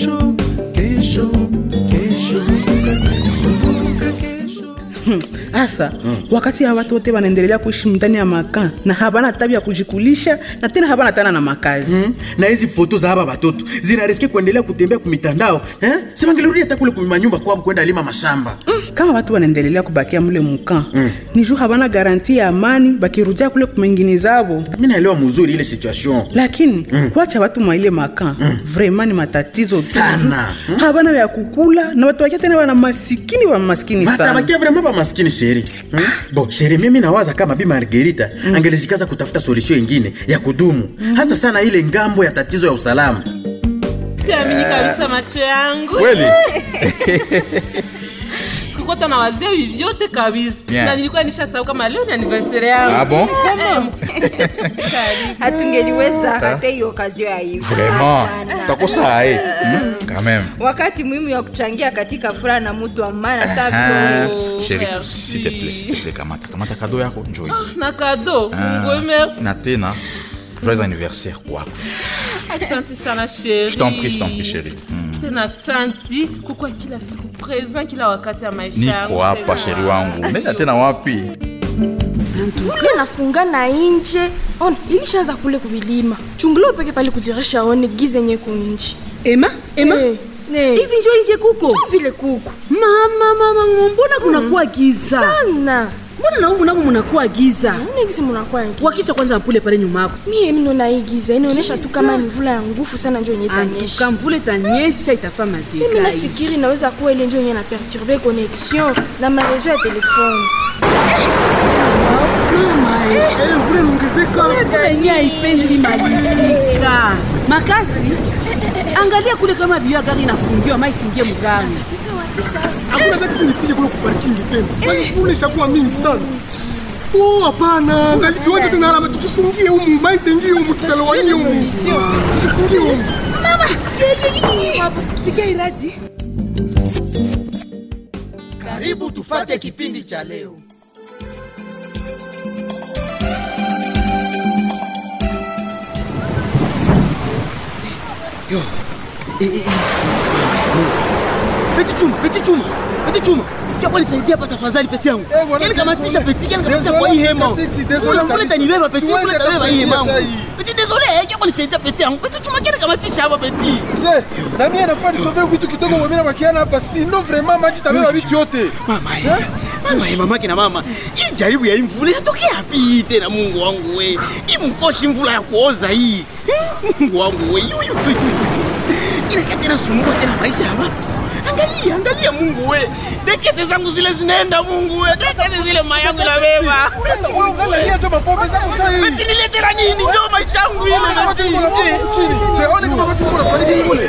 kesho kesho kesho kumbuka kesho hasa wakati ya watu wote wanaendelea kuishi ndani ya makaa na habana tabia ya kujikulisha na tena habana tana na makazi Mm. na hizi foto za haba batoto zinariske kuendelea kutembea kumitandao eh? sivangeluria hata kule kumanyumba kwabo kwenda lima mashamba kama watu wanaendelea kubakia mule mukaa ni juu habana garanti ya amani bakirudia kule kumengini zabo mi naelewa mzuri ile situation lakini kuacha watu mwa ile makaa vraimen ni matatizo tu Sana. juu habana vya kukula na watu wakia tena wana masikini wa maskini sana batabakia vrema ba maskini sheri hmm? bo sheri mimi nawaza kama bi margerita angelejikaza kutafuta solution ingine ya kudumu hasa sana ile ngambo ya tatizo ya usalama siamini kabisa macho yangu Kweli? sikukuwa hata nawazia hivi vyote kabisa Bien. na nilikuwa nishasahau kama leo ni anniversaire yangu Ah bon? hatungeliweza hata hiyo okazio ya hivi Vraiment. Hapana. Utakosa aye. Hmm? Quand même. wakati muhimu ya kuchangia katika furaha na mtu wa maana saa Ah, vile Chérie, merci. s'il te plaît, s'il te plaît, kamata. Kamata kado yako, njoo hii. na kado Ah, mungu merci Na tena, joyeux anniversaire kwako. asante sana sheri Je t'en prie, je t'en prie, chérie. Hmm. tena asanti kukuwa kila siku present kila wakati ya maisha yangu, Niko hapa sheri sheri wangu. Nenda tena wapi? vule nafunga na inje ona ilishaanza kule kuvilima chungula upeke pale kujirisha one gize nye kunji ema ema Eh, eh. hivi njo inje kuko Tu vile kuku mama mama mbona kunakuwa giza sana mbona naumu namo munakuwa giza une gize munakuwa ngi wakicha kwanza mpule pale nyumako mie mino na hii giza inaonyesha tu kama ni mvula ya nguvu sana njo yenye itanyesha antuka mvula itanyesha itafaa mimi madega nafikiri inaweza kuwa ile njo yenye na perturbe connexion na marezo ya telefone mvula inaongezeka yenye haipendi malizika makasi angalia kule kama biyo ya gari inafungiwa ma isingie mgari hakuna taksi nifike kule kuparkingi tena kwani kule ishakuwa mingi sana Oh, hapana angali kiwanja tena alama tuchifungie humu maitengie humu tutalowanie humu tuchifungie humu sikia iradi karibu tufate kipindi cha leo peti chuma peti chuma peti chuma kiapo nisaidia hapa tafadhali peti yangu Eh, bwana, kile kamatisha désolé. peti kile kamatisha Désolé, kwa hii hema Peti, désolé Mvula- mvula kabisa. itanibeba peti Tuweze mvula itabeba hii hema kusaidia yangu sahi. peti désolé kiapo nisaidia peti yangu peti chuma kile kamatisha hapa peti mzee na mie nafaa nisove vitu kidogo mwemina bakiana hapa sino vraiment maji tabeba vitu yote mama ye mama ye mamake na mama hii jaribu ya hii mvula inatokea wapi hii tena mungu wangu we hii mkoshi mvula ya kuoza hii Eh, mungu wangu we Yu, yu, yu, yu. inakia tena sumbua tena maisha ya watu angalia angalia mungu we dekese zangu zile zinaenda mungu we dekese zile mayangu inabeba sasa wewe ungalia tu mapombe zako sasa hivi Beti niletera nini ndio maisha yangu ile Ona kama beti. tuko na mambo chini. Mzee, ona kama watu tuko na fariki kule.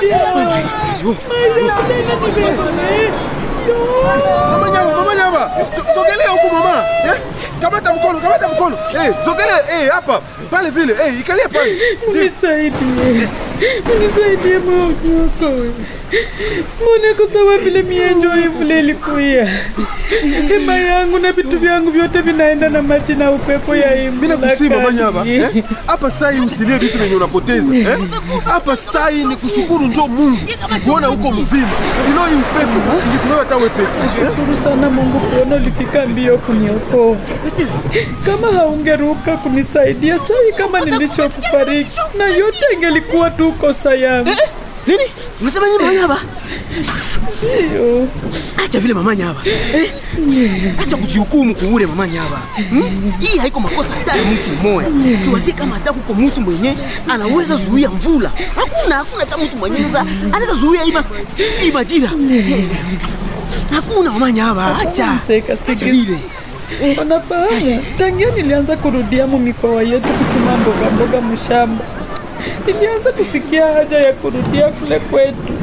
Mama nyama, mama nyama. So- Sogelea huko mama. Eh? Kamata mkono, kamata mkono. Eh, sogelea eh hapa. Pale vile. Eh, ikalia pale. Unisaidie, unisaidie maujuko. Mbona kwa sababu vile mienjo hii vile ilikuya hema yangu na vitu vyangu vyote vinaenda na maji na upepo ya hii Mimi mvula nakusii mama kali. nyama. Eh? Hapa sai usilie vitu venye unapoteza. Eh? Hapa sai ni kushukuru njo Mungu. Kuona huko mzima. Sino hii upepo ingekuwewa hata wewe peke. Eh? Nashukuru sana Mungu kuona ulifika mbio kuniokoa. Kama haungeruka kunisaidia sai kama nilishokufariki, na yote ingelikuwa tu kosa yangu. nini unasema nini mama nyaba Hiyo acha vile mama nyaba eh? acha kujihukumu kuure mama nyaba hmm? hii haiko makosa hata ya mtu mmoja siwasi kama hata kuko mtu mwenye anaweza zuia mvula hakuna hakuna hata mtu mwenye anaweza anaweza zuia ima hii majira Eh, hakuna mama nyaba acha Seka, acha sika. vile Unafahamu, tangia nilianza kurudia mu mikoa yetu kuchuma mboga mboga mshamba, nilianza kusikia haja ya kurudia kule kwetu.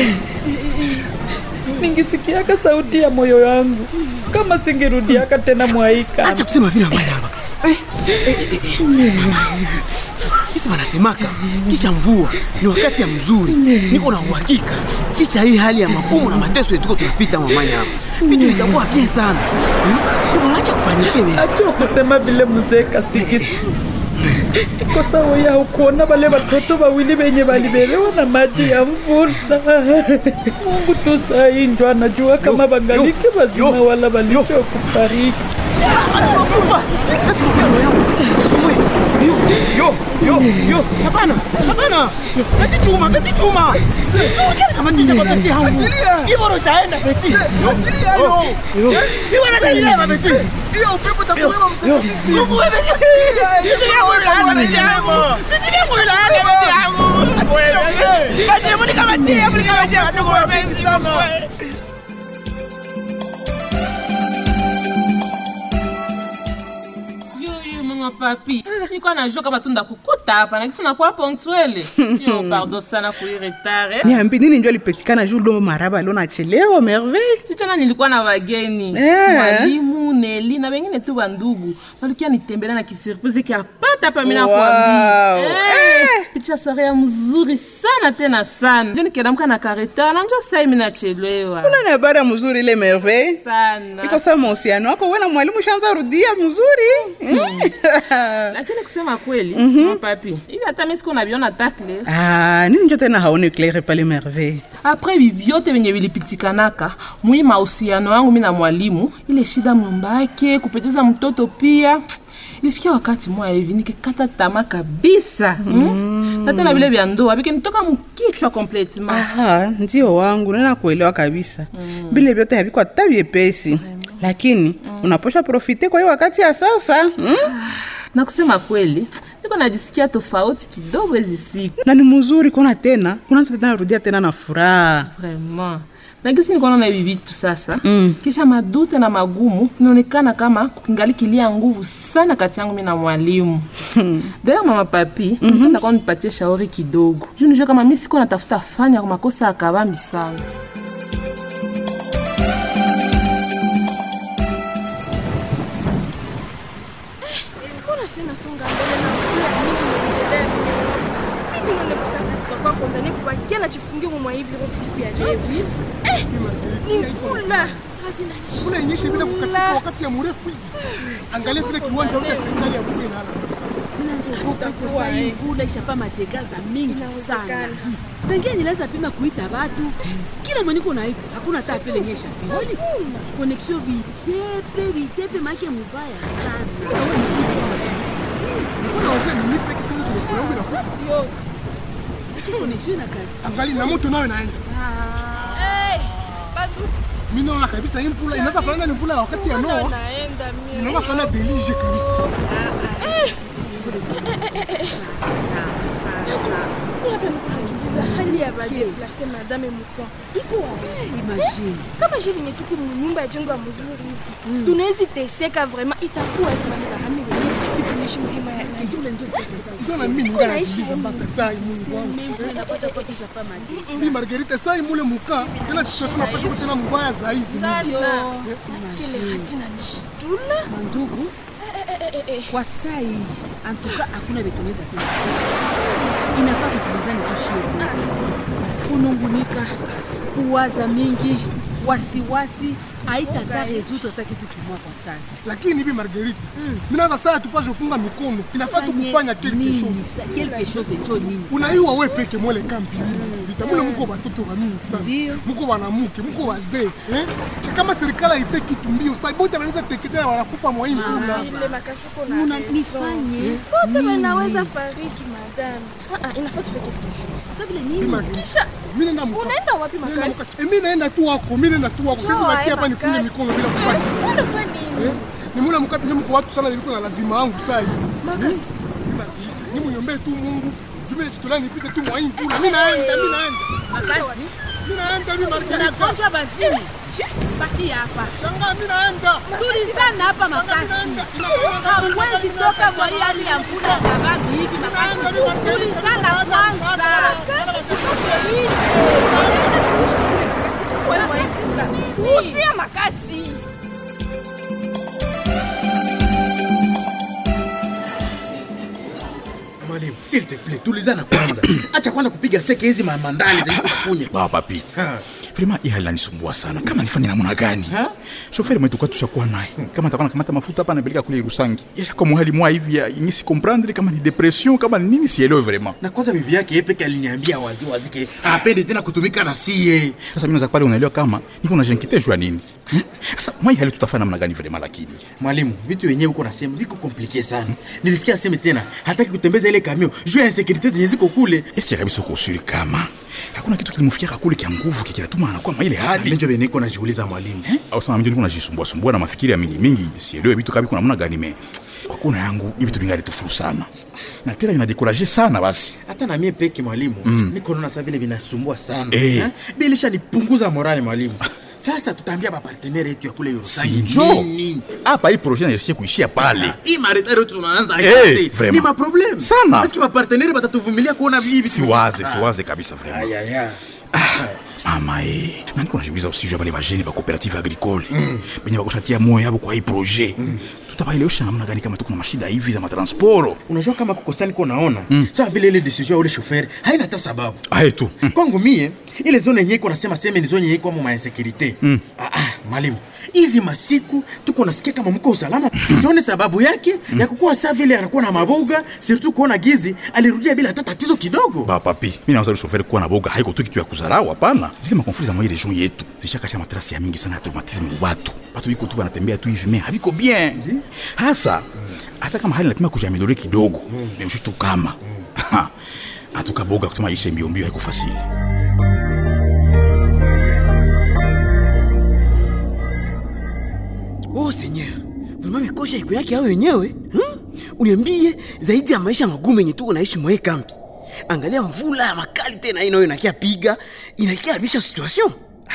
Ningisikiaka sauti ya moyo wangu kama singerudiaka tena mwaika. acha kusema vile mama nyaba eh? eh, eh, eh, eh. Sisi wanasemaka kisha mvua ni wakati ya mzuri, niko na uhakika kisha hii hali ya magumu na mateso yetuko tunapita mamanya hapa, vitu itakuwa bien sana. Hmm? Bwana, acha kupanike wewe. Acha kusema vile mzee Kasikisi. iko sawa ya kuona wale watoto wawili wenye walibelewa na maji ya mvula. Mungu tu saa hii ndio anajua kama wangaliki wazima wala walichokufariki. Yo, yo, yo, hapana, hapana. Beti chuma, beti chuma. Sio kama tisha kwa beti yangu. Hivyo ndo itaenda beti. Achilia yo. Hivyo ndo itaenda beti. Hiyo upepo itakulewa msisi. Mungu wewe beti. Beti yangu ila beti yangu. Beti yangu ila beti yangu. Beti yangu ni kama tia, ni kama tia. Ndugu wa beti sana. Yo, yo, mama papi nilikuwa najua kama tu ndakukuta hapa na kisu nakuwa ponctuele yo pardon sana kuiretare niambi nini njo alipatikana juu lo maraba lo nachelewa merveille sichana nilikuwa na wageni Eh. mwalimu neli na wengine tu bandugu walikia nitembelea na kisurprise kiapata hapa mina Wow. kuambia eh. picha sore ya mzuri sana tena sana njo nikedamka na kareta na njo sai minachelewa una ni habari ya mzuri ile merveille sana iko saa mahusiano wako we na mwalimu shanza rudia mzuri Mm. lakini kusema kweli mm papi hivi hata mi siku naviona takle Ah, nini njo tena haone claire pale merveille apres hivi vyote venye vilipitikanaka mwi mahusiano yangu mi na mwalimu ile shida myumba yake kupoteza mtoto pia ilifikia wakati moya hivi nikikata tama kabisa mm. na tena vile vya ndoa vikinitoka mkichwa kompletement Aha, ndio wangu nena kuelewa kabisa vile vyote havikwa hata vyepesi lakini unaposha profite kwa hiyo wakati ya sasa mm? na kusema kweli niko najisikia tofauti kidogo hizi siku na ni mzuri kuona tena unaanza tena rudia tena na furaha vraiment na gisi nikuona na hivi vitu sasa mm. kisha madute na magumu inaonekana kama kukingali kilia nguvu sana kati yangu mi na mwalimu daya mama papi mm -hmm. ndakwa nipatie shauri kidogo juu nijue kama mi siko natafuta fanya kwa makosa ya kabambi sana mbona sina songa mbele na mfua mingi niendelea mimi none kusafiri tutakuwa kondani kubakia na chifungie mwa hivi kwa siku ya leo eh ni mfula hadi ndani Kuna inyeshe bila kukatika wakati ya mrefu hivi. Angalia vile kiwanja yote ya serikali ya Buge na Sasa hii mvula ishafaa mategaza mingi sana. Tangia nilianza pima kuita watu, kila mwenye niko naita hakuna hata apele nyesha. Kweli? Connexion vitepe vitepe make mubaya sana. Kuna wazee ni nipe kisimu telefoni yangu inafuta. sio Connexion inakati. Angalia na moto nayo inaenda. eh bado Mimi naona kabisa hii mvula inaweza fanana ni mvula ya wakati ya Noa. naenda mimi Inaweza fanana delige kabisa. Niape mkunajuliza hali ya badeplase madame Mukwa iko wapi? Imagine. kama je venye tuko munyumba ya jengo ya mzuri hivi tunawezi teseka vraiment itakuwa kama ni bahami wenye ikuishi muhima ya Njole njo Ndio na mimi Niko ningali naishi najiuliza humu. mpaka saa hii Mungu wangu. mvula inapasha kuwa ishafaa mategaza. Mimi Margarita saa hii mule muka tena situation napasha kuwa tena mbaya zaidi. sana kile hatina nishitula Mandugu, kwa saa hii antuka hakuna vitu tunaweza tena. Inafaa tusikilizane tushie. Kunungunika, kuwaza mingi, wasiwasi haitata rezuta hata kitu kimoja kwa sasa. Lakini hivi Margarita, mimi naanza saa tupashe kufunga mikono. Inafaa tu Fanye kufanya quelque nini? chose. Quelque chose njo nini? unaiwa we peke mwele kampi vita mule muko watoto wa mingi sana Ndio. muko wanamuke muko wazee eh? Cha kama serikali haife kitu mbio sai bote wanaweza teketea wanakufa mwa hii mvula ile makasuko na Muna raison. nifanye wote wanaweza fariki madame Ah, ah, inafaa tufike quelque chose sasa vile Mimi nini? Margarita, mimi naenda muka unaenda wapi Mimi naenda makasi muka. Eh, mimi naenda tu wako mimi naenda tu wako siwezi Njoo, bakia hapa ae, nifunge makasi. mikono bila kufanya unafanya nini eh? ni mule muka penye muko watu sana niliko na lazima yangu sai makasi ni muniombee tu Mungu jume nijitolea nipite tu mwa hii mvula mimi naenda mimi naenda Makasi, mimi naenda mimi Margarita unagonjwa bazini. Baki hapa. shangaa mimi naenda Tulizana hapa makasi. Hauwezi toka kwa hii hali ya mvula ya kabambi hivi makasi. Tulizana kwanza. utia makasi Mwalimu, s'il te plaît, tulizana kwanza. Acha kwanza kupiga seke hizi mamandali za kukunya. Baba papi. vraiment hii hali inanisumbua sana kama nifanye namna gani shoferi mwetu kwa tushakuwa naye kama atakuwa nakamata mafuta hapa anapeleka kule Rusangi yashaka muhali mwa hivi ya ingisi comprendre kama ni depression kama ni nini sielewe vraiment na kwanza bibi yake yeye peke aliniambia wazi wazi ke hapendi tena kutumika na sie sasa mimi naweza pale unaelewa kama niko na jenkite jua nini Hmm? sasa mwa hii hali tutafanya namna gani vraiment lakini mwalimu vitu wenyewe huko nasema viko komplike sana nilisikia aseme tena hataki kutembeza ile kamio juu ya insekurite zenye ziko kule esi kabisa uko usuri kama hakuna kitu kilimfikia kule kia nguvu kikinatuma anakuwa mwa ile hali ndio bene niko najiuliza mwalimu au sama mimi niko najisumbua sumbua na mafikiri ya mingi mingi sielewe vitu kabi kuna namna gani me kwa kuna yangu hivi vitu vingali tufuru sana na tena vinadekuraje sana basi hata na mie peke mwalimu Mm. niko naona saa vile vinasumbua sana Eh. Eh? bilisha nipunguza morale mwalimu sasa tutaambia bapartenere yetu ya kule Yorusangi sinjo nini? hapa hii projet naishie kuishia pale hii maretari yetu tunaanza Eh, kazi. vraiment. ni maprobleme Sana. Paske bapartenere batatuvumilia kuona hivi siwaze siwaze kabisa vraiment ayaya mama e naniko najiuliza usijua bale bajene ba cooperative agricole benye bakoshatia moyo yabo kwa hii projet tutabaelewesha namna gani kama tuko na mashida hivi za matransporo unajua kama kukosani ko naona Mm. saa vile ile decision ya ule shoferi haina hata sababu aye tu kwangu mie ile zone yenye iko nasema seme ni zone yenye iko mu mainsekurite Mm. ah, ah, mwalimu hizi masiku tuko nasikia kama mko usalama sione sababu yake ya kukuwa saa vile anakuwa na maboga surtout kuona gizi alirudia bila hata tatizo kidogo ba papi mi nawaza ule shoferi kuwa na boga haiko tu kitu ya kuzarau hapana zile makonfli za mwai region yetu zishakasha matrasi ya mingi sana ya traumatisme mu batu batu biko tu banatembea tu hivi me habiko bien hasa hata kama hali napima kujiameliore kidogo meushi tu kama atuka boga kusema ishe mbio mbio haiko fasili Oh Seigneur, vraiment mikosha iko yake hao wenyewe hmm? Uniambie zaidi ya maisha magumu yenye tuko naishi mwae kampi. Angalia mvula ya makali tena ino inakia piga, inakia haribisha situation.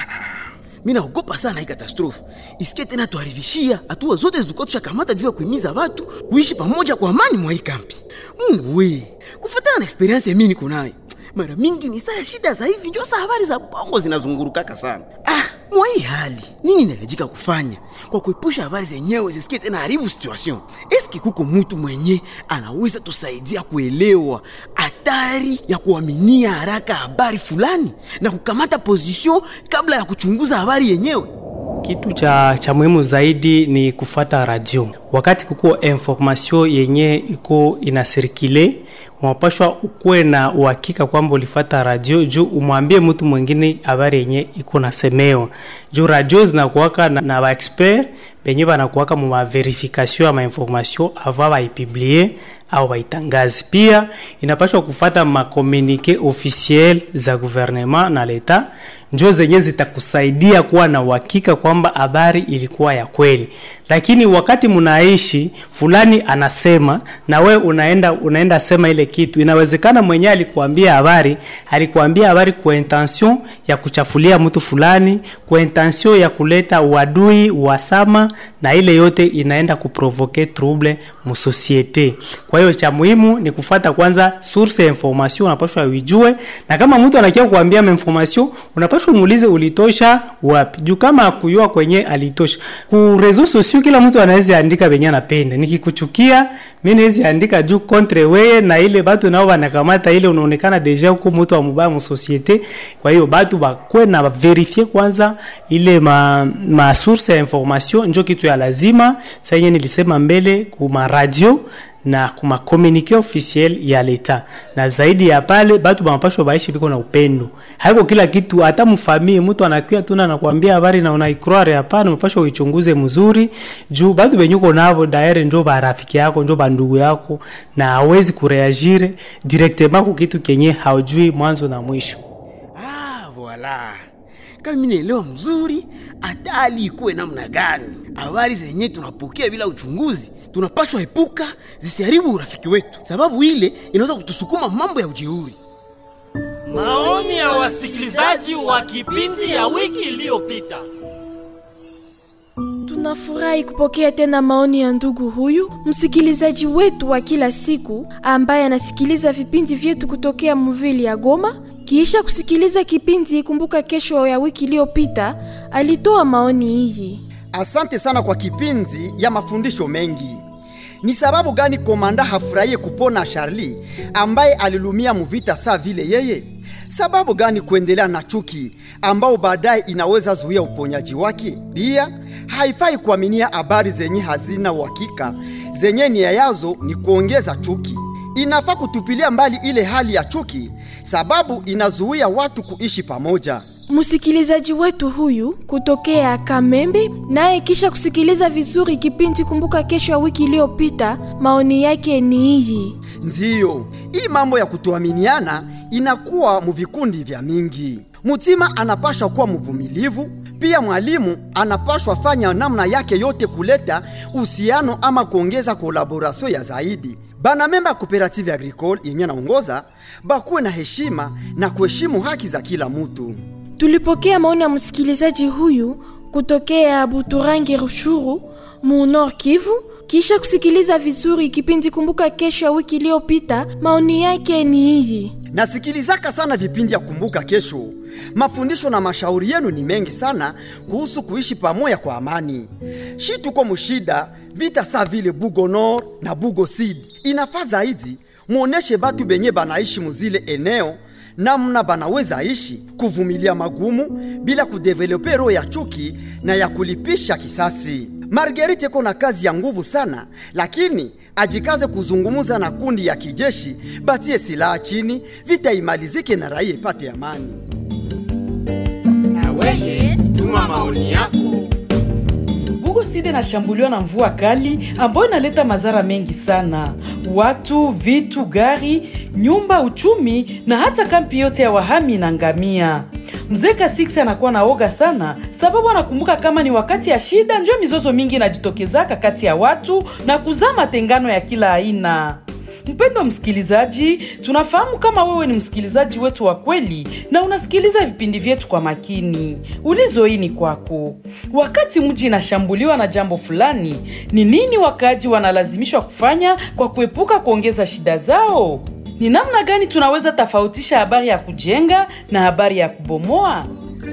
Mimi naogopa sana hii katastrofe. Isikie tena tuharibishia hatua zote zilikuwa tushakamata juu ya kuhimiza watu kuishi pamoja kwa amani mwa hii kampi. Mungu we, kufuatana na experience ya mimi niko nayo. Mara mingi ni saa ya shida za hivi ndio saa habari za bongo zinazungurukaka sana. Ah, mwa hii hali nini inahitajika kufanya kwa kuepusha habari zenyewe zisikie tena haribu situation? Eski kuko mtu mwenye anaweza tusaidia kuelewa hatari ya kuaminia haraka habari fulani na kukamata position kabla ya kuchunguza habari yenyewe? Kitu cha, cha muhimu zaidi ni kufata radio. Wakati kuko information yenye iko inasirikile, unapashwa ukuwe na uhakika kwamba ulifata radio juu umwambie mtu mwingine habari yenye iko nasemewa. Juu radio zinakuwaka na, na baexpert benye banakuwaka mu maverification ya mainformation avant baipiblie au baitangazi. Pia inapashwa kufata makomunike officiel za gouvernement na leta njo zenye zitakusaidia kuwa na uhakika kwamba habari ilikuwa ya kweli. Lakini wakati mnaishi fulani anasema na we unaenda unaenda sema ile kitu, inawezekana mwenyewe alikuambia habari, alikuambia habari kwa intention ya kuchafulia mtu fulani, kwa intention ya kuleta uadui, uhasama, na ile yote inaenda kuprovoke trouble mu societe. Kwa hiyo cha muhimu ni kufata kwanza source ya information, unapaswa uijue, na kama mtu anakia kuambia information, unapaswa muulize ulitosha wapi, juu kama akuyua kwenye alitosha. Ku reseaux sociaux kila mtu anaweza andika benye anapenda. Nikikuchukia mimi naweza andika juu contre wewe, na ile batu nao wanakamata ile, unaonekana deja huko mtu wa mubaya mu societe. Kwa hiyo batu bakwe na verifie kwanza ile ma, ma source ya information, njo kitu ya lazima. Sasa yenyewe nilisema mbele kuma radio na kuma communique officiel ya leta, na zaidi ya pale batu banapashwa baishi biko na upendo. Haiko kila kitu, hata mfamie mtu anakuya tu na anakuambia habari na unaikroare. Hapana, unapashwa uichunguze mzuri, juu batu benyuko navo daire njo barafiki yako njo bandugu yako, na hawezi kureagire directement kwa kitu kenye haujui mwanzo na mwisho. Ah, voilà. Kama mimi naelewa mzuri, hata hali ikuwe namna gani, habari zenye tunapokea bila uchunguzi tunapashwa epuka zisiharibu urafiki wetu, sababu ile inaweza kutusukuma mambo ya ujeuri. Maoni ya wasikilizaji wa kipindi ya wiki iliyopita. Tunafurahi kupokea tena maoni ya ndugu huyu msikilizaji wetu wa kila siku ambaye anasikiliza vipindi vyetu kutokea muvili ya Goma. Kisha kusikiliza kipindi Kumbuka Kesho ya wiki iliyopita, alitoa maoni hii. Asante sana kwa kipindi ya mafundisho mengi. Ni sababu gani komanda hafurahie kupona Charlie ambaye alilumia muvita saa vile yeye? Sababu gani kuendelea na chuki ambao baadaye inaweza zuia uponyaji wake? Pia haifai kuaminia habari zenye hazina uhakika, zenye nia yazo ni kuongeza chuki. Inafaa kutupilia mbali ile hali ya chuki, sababu inazuia watu kuishi pamoja. Msikilizaji wetu huyu kutokea Kamembe, naye kisha kusikiliza vizuri kipindi Kumbuka Kesho ya wiki iliyopita, maoni yake ni hii. Ndiyo, hii mambo ya kutoaminiana inakuwa muvikundi vya mingi. Mutima anapashwa kuwa mvumilivu, pia mwalimu anapashwa fanya namna yake yote kuleta uhusiano ama kuongeza kolaborasio ya zaidi. Bana memba ya kooperative agricole yenye naongoza bakuwe na heshima na kuheshimu haki za kila mutu. Tulipokea maoni ya msikilizaji huyu kutokea Buturangi Rushuru, mu Nord Kivu. Kisha kusikiliza vizuri kipindi Kumbuka Kesho ya wiki iliyopita, maoni yake ni hii. Nasikilizaka sana vipindi ya Kumbuka Kesho. Mafundisho na mashauri yenu ni mengi sana kuhusu kuishi pamoja kwa amani. Shi tuko mushida vita saa vile Bugo Nord na Bugo Sud. Inafaa zaidi muoneshe batu benye banaishi muzile eneo namna banaweza ishi kuvumilia magumu bila kudevelope roho ya chuki na ya kulipisha kisasi. Marguerite iko na kazi ya nguvu sana, lakini ajikaze kuzungumuza na kundi ya kijeshi, batie silaha chini, vita imalizike na raia ipate amani. Na weye tuma maoni yako. Bugo Side inashambuliwa na mvua kali ambayo inaleta madhara mengi sana: watu, vitu, gari, nyumba, uchumi na hata kampi yote ya wahami inaangamia. Mzee Kasiksi anakuwa na oga sana, sababu anakumbuka kama ni wakati ya shida njo mizozo mingi inajitokezaka kati ya watu na kuzaa matengano ya kila aina. Mpendo msikilizaji, tunafahamu kama wewe ni msikilizaji wetu wa kweli na unasikiliza vipindi vyetu kwa makini. Ulizo hii ni kwako. Wakati mji inashambuliwa na jambo fulani, ni nini wakaaji wanalazimishwa kufanya kwa kuepuka kuongeza shida zao? Ni namna gani tunaweza tofautisha habari ya kujenga na habari ya kubomoa?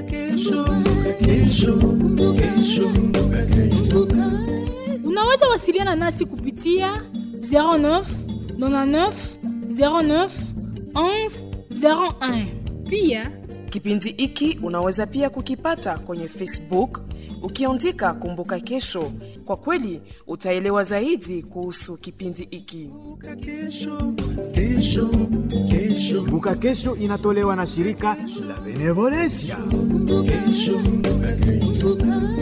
Unaweza wasiliana nasi kupitia 09 99 09 11 01. Pia kipindi hiki unaweza pia kukipata kwenye Facebook ukiandika Kumbuka Kesho. Kwa kweli utaelewa zaidi kuhusu kipindi hiki. Kumbuka Kesho inatolewa na shirika la Benevolencia. Kesho, kumbuka kesho.